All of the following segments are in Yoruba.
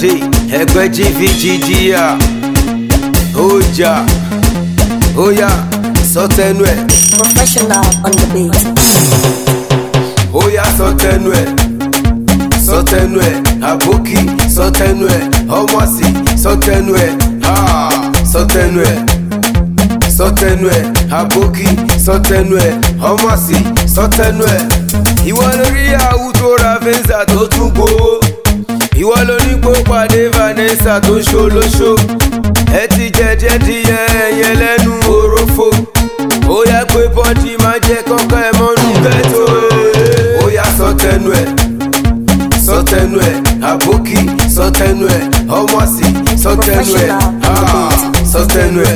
dé ẹgbẹ́ gvgdr ó jà ó yá sọtẹnu ẹ̀ Professional on the beat. ó yá sọtẹnu ẹ̀ sọtẹnu ẹ̀ àbókí sọtẹnu ẹ̀ ọmọọ̀sì sọtẹnu ẹ̀ ah, sọtẹnu ẹ̀ sọtẹnu ẹ̀ àbókí sọtẹnu ẹ̀ ọmọọ̀sì sọtẹnu ẹ̀ ìwọ lórí àwùjọ ra fẹ́ǹsà tó tún gbowó ìwọ ló ní kó pàdé vanessa tó ṣolóṣó ẹ ti jẹjẹ díẹ ẹyẹ lẹnu òrófó ó yá pé bọ́dì máa jẹ kọ́kọ́ ẹ mọ́nú ghetto ó yá sọtẹnu ẹ̀ sọtẹnu ẹ̀ àbókí sọtẹnu ẹ̀ ọmọọ̀sì sọtẹnu ẹ̀ ah, sọtẹnu ẹ̀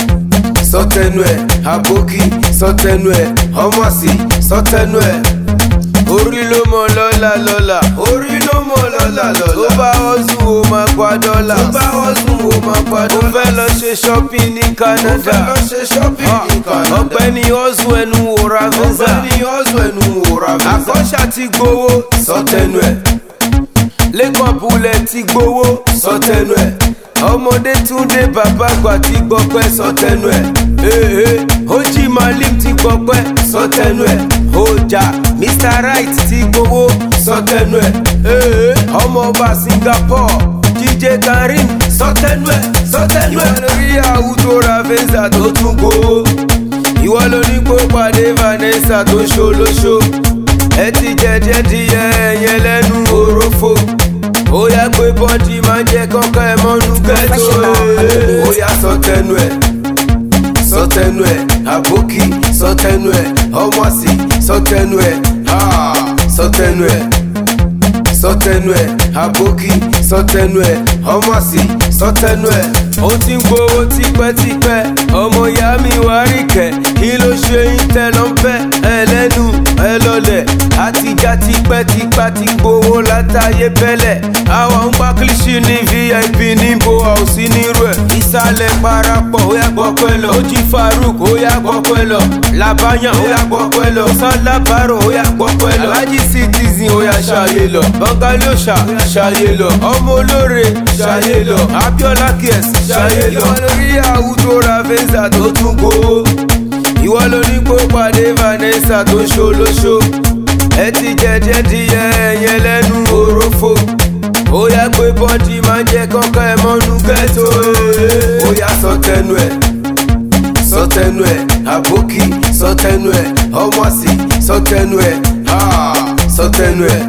sọtẹnu ẹ̀ àbókí sọtẹnu ẹ̀ ọmọọ̀sì sọtẹnu ẹ̀ orí ló mọ lọ́la lọ́la orí ló mọ lọ́la lọ́la tó bá ọ̀sùn ó máa pa dọ́là tó bá ọ̀sùn ó máa pa dọ́là ó fẹ́ lọ ṣe shopping ní canada ó fẹ́ lọ ṣe shopping ní canada ọ̀gbẹ́ni ọ̀sùn ẹnu wòra visa ọ̀gbẹ́ni ọ̀sùn ẹnu wòra visa àkọ́ṣà ti gbowó sọtẹnu ẹ̀ lẹ́kọ̀ọ́ bulẹ̀ ti gbowó sọtẹnu ẹ̀ ọmọdé túndé bàbá àgbà ti gbọpẹ́ sọtẹnu ẹ̀ ee ojì malik ti gbọpẹ́ sọtẹnu ẹ̀ ọjà mr right ti gbowó sọtẹnu ẹ̀ ee ọmọọba singapore dj karim sọtẹnu ẹ̀ sọtẹnu ẹ̀ ìwọ lórí àwùjọ ra fẹ́ǹsà tó tún gbowó ìwọ ló ní kó pàdé vanessa tó ṣolóṣó ẹ ti jẹjẹ díẹ ẹyẹ lẹnu òrófó ó yá pé bọ́dì máa jẹ kọ́kọ́ ẹ mọ́nú ghetto ó yá sọtẹnu ẹ̀ sọtẹnu ẹ̀ àbókí sọtẹnu ẹ̀ ọmọọ̀sì sọtẹnu ẹ̀ ah, sọtẹnu ẹ̀ sọtẹnu ẹ̀ àbókí sọtẹnu ẹ̀ ọmọọ̀sì sọtẹnu ẹ̀ ó ti ń gbowó tipẹ́tipẹ́ ọmọ ìyá mi wá rí kẹ̀ kí ló ṣe yín tẹ́ ló ń fẹ́ ẹlẹ́nu ẹ lọlẹ̀ àtijọ́ tipẹ́tipá ti gbowó látàyè bẹ́lẹ̀ àwọn ń gbá kílíṣì ní vip níbo àòsí nírú ẹ̀ ìsàlẹ̀ parapọ̀ ó yà gbọ́ pẹ́ lọ ojì farouk ó yà gbọ́ pẹ́ lọ labayan ó yà gbọ́ pẹ́ lọ sálábàárò ó yà gbọ́ pẹ́ lọ alhaji citizen ó yà ṣàyè lọ bangalosha ṣàyè lọ ọmọ olóore ṣàyè lọ abiola kies ṣàyè lọ ìwọ lórí àwùjọ ra fẹ́ǹsà tó tún gbowó ìwọ ló ní kó pàdé vanessa tó ṣolóṣó ẹ ti jẹjẹ díẹ ẹyẹ lẹnu òrófó ó yá pé bọ́dì máa jẹ kọ́kọ́ ẹ mọ́nú ghetto ó yá sọtẹnu ẹ̀ sọtẹnu ẹ̀ àbókí sọtẹnu ẹ̀ ọmọọ̀sì sọtẹnu ẹ̀ ah, sọtẹnu ẹ̀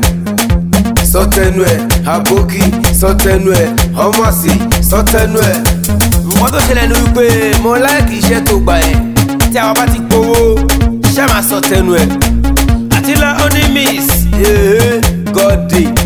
sọtẹnu ẹ̀ àbókí sọtẹnu ẹ̀ ọmọọ̀sì sọtẹnu ẹ̀. wọ́n tó ṣẹlẹ̀ ní wípé mo láìkì iṣẹ́ tó gbà ẹ̀ tí àwọn bá ti gbowó iṣẹ́ máa sọtẹnu ẹ̀ àti la onimis god day